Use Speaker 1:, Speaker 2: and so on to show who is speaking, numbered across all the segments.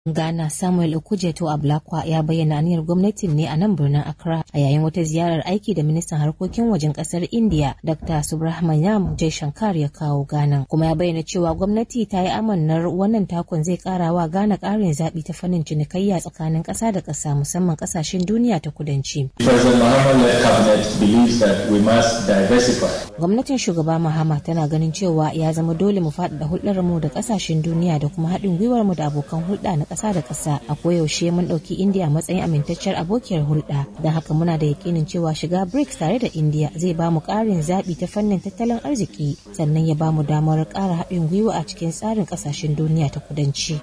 Speaker 1: Ghana Samuel Okujeto Ablakwa ya bayyana aniyar gwamnatin ne a nan birnin Accra a yayin wata ziyarar aiki da ministan harkokin wajen kasar India Dr. Subrahmanyam Jaishankar ya kawo Ghana kuma ya bayyana cewa gwamnati ta yi amannar wannan takon zai kara wa Ghana karin zaɓi ta fannin cinikayya tsakanin ƙasa da ƙasa musamman ƙasashen duniya ta kudanci. Gwamnatin shugaba Mahama tana ganin cewa ya zama dole mu faɗaɗa hulɗar mu da ƙasashen duniya da kuma haɗin gwiwar mu da abokan hulɗa na ƙasa da ƙasa a koyaushe mun ɗauki indiya matsayin amintacciyar abokiyar hulɗa don haka muna da yakinin cewa shiga brics tare da indiya zai ba mu ƙarin zaɓi ta fannin tattalin arziki sannan ya ba mu damar ƙara haɗin gwiwa a cikin tsarin ƙasashen duniya ta kudanci.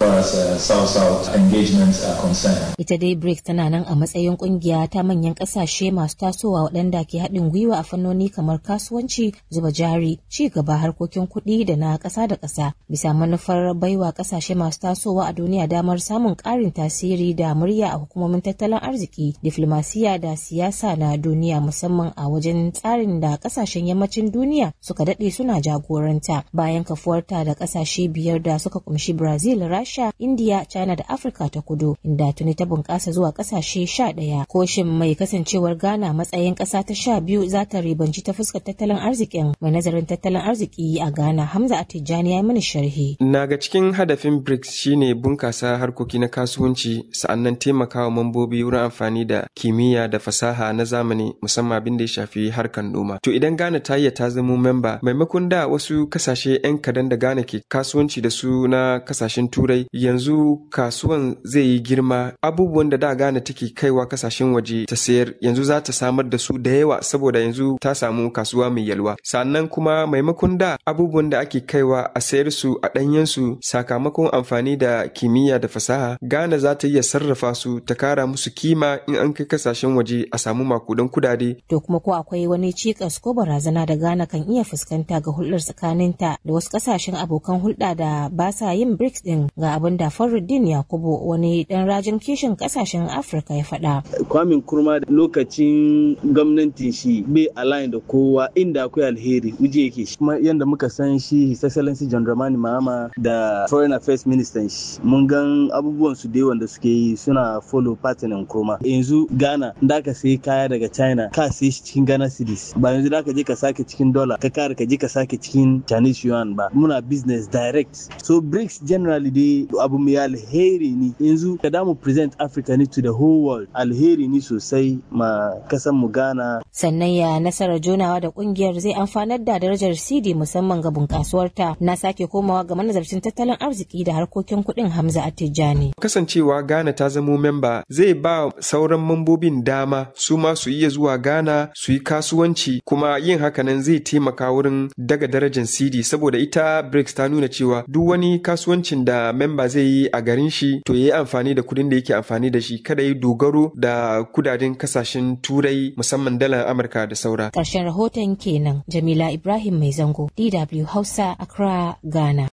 Speaker 1: ita dai brics tana nan a matsayin ƙungiya ta manyan ƙasashe masu tasowa waɗanda ke haɗin gwiwa a fannoni kamar kasuwanci zuba jari ci gaba harkokin kuɗi da na ƙasa da ƙasa bisa manufar baiwa ƙasashe masu tasowa a duniya damar samun ƙarin tasiri da murya a hukumomin tattalin arziki diflomasiya da siyasa na duniya musamman a wajen tsarin da ƙasashen yammacin duniya suka daɗe suna jagoranta bayan kafuwarta da ƙasashe biyar da suka kumshi brazil rasha india china da afirka ta kudu inda tuni ta bunƙasa zuwa ƙasashe sha ɗaya koshin mai kasancewar ghana matsayin ƙasa ta sha biyu za ta ribanci ta fuskar tattalin arzikin mai nazarin tattalin arziki a ghana hamza atijani ya mini sharhi
Speaker 2: na ga cikin hadafin brics shine bunkasa harkoki na kasuwanci sa'annan taimakawa mambobi wurin amfani da kimiyya da fasaha na zamani musamman abin da ya shafi harkar noma to idan ghana ta iya ta zamo memba maimakon da wasu kasashe 'yan kadan da ghana ke kasuwanci da su na kasashen turai yanzu kasuwan zai yi girma abubuwan da da ghana take kaiwa kasashen waje ta sayar yanzu za ta samar da su da yawa saboda yanzu ta samu kasuwa mai yalwa sannan kuma maimakon da abubuwan da ake kaiwa a sayar su a ɗanyensu sakamakon amfani da kimiyya da fasaha Ghana za ta iya sarrafa su ta kara musu kima in an kai kasashen waje a samu makudan kudade.
Speaker 1: To kuma ko akwai wani cikas ko barazana da Ghana kan iya fuskanta ga hulɗar tsakaninta da wasu kasashen abokan hulɗa da ba sa yin BRICS din ga abin da Faruddin Yakubu wani dan rajin kishin kasashen Afirka ya faɗa.
Speaker 3: Kwamin kurma lokacin gwamnatin shi bai align da kowa inda akwai alheri uje yake shi. Kuma yanda muka san shi His Excellency John Dramani Mahama da Foreign Affairs Minister shi mun gan abubuwan su da wanda suke yi suna follow pattern kurma yanzu ghana da ka sayi kaya daga china ka sayi shi cikin ghana cedis ba yanzu da ka je ka sake cikin dollar ka kare ka je ka sake cikin chinese yuan ba muna business direct so brics generally dai abu mai alheri ne yanzu ka damu present africa ne to the whole world alheri ne sosai ma kasan mu ghana
Speaker 1: sannan ya nasarar jonawa da kungiyar zai amfanar da darajar cd musamman ga bunkasuwarta na sake komawa ga manazarcin tattalin arziki da harkokin kuɗin hamza attijani
Speaker 2: kasancewa Ghana ta zamo memba zai ba sauran mambobin dama su ma su iya zuwa Ghana su yi kasuwanci kuma yin hakanan zai taimaka wurin daga darajar CD saboda ita BRICS ta nuna cewa duk wani kasuwancin da memba zai yi a garin shi to ya yi amfani da kudin da yake amfani da shi kada yi dogaro da kudaden kasashen turai musamman dalar Amurka da saura.
Speaker 1: Ƙarshen rahoton kenan Jamila Ibrahim Mai Zango DW Hausa Accra Ghana.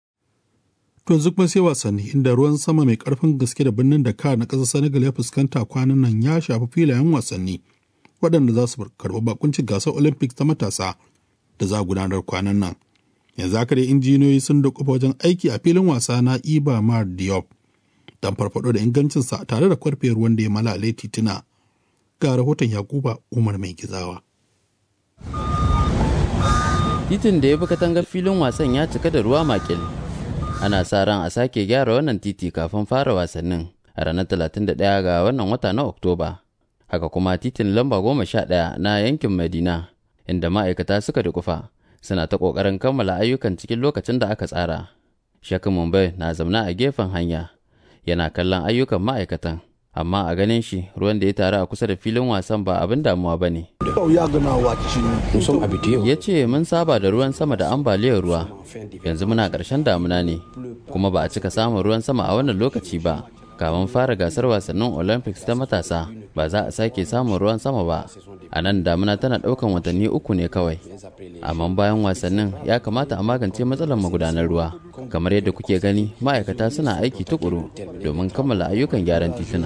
Speaker 4: To yanzu kuma sai wasanni inda ruwan sama mai karfin gaske da birnin Dakar na ƙasar Senegal ya fuskanta kwanan nan ya shafi filayen wasanni waɗanda za su karɓi bakuncin gasar Olympics ta matasa da za a gudanar kwanan nan. Yanzu haka dai injiniyoyi sun da kofa wajen aiki a filin wasa na Iba Mar Diop don farfaɗo da ingancinsa tare da kwarfe ruwan da ya malale tituna. Ga rahoton Yakuba Umar Mai Gizawa.
Speaker 5: Titin da ya bi katangar filin wasan ya cika da ruwa makil. ana sa ran a sake gyara wannan titi kafin fara wasannin a ranar 31 ga wannan wata na oktoba haka kuma titin lamba goma sha ɗaya na yankin madina inda ma'aikata suka dukufa suna ta ƙoƙarin kammala ayyukan cikin lokacin da aka tsara shakin mumbai na zamna a gefen hanya yana kallon ayyukan ma'aikatan amma a ganin shi ruwan da ya taru a kusa da filin wasan ba abin damuwa ba ne ya ce mun saba da ruwan sama da ambaliyar ruwa yanzu muna ƙarshen damuna ne kuma ba a cika samun ruwan sama a wannan lokaci ba kamun fara gasar wasannin olympics ta matasa ba za a sake samun ruwan sama ba a nan damuna tana ɗaukan watanni uku ne kawai amma bayan wasannin ya kamata a magance matsalar magudanar ruwa kamar yadda kuke gani ma'aikata suna aiki tukuru domin kammala ayyukan gyaran tituna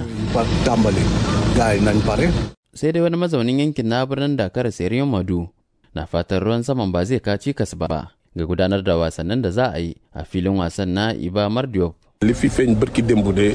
Speaker 5: sai dai wani mazaunin yankin na birnin dakar seriyon madu na fatan ruwan saman ba zai kaci kas ba ga gudanar da wasannin da za a yi a filin wasan na iba mardiop
Speaker 6: li fi feeñ bërki démb de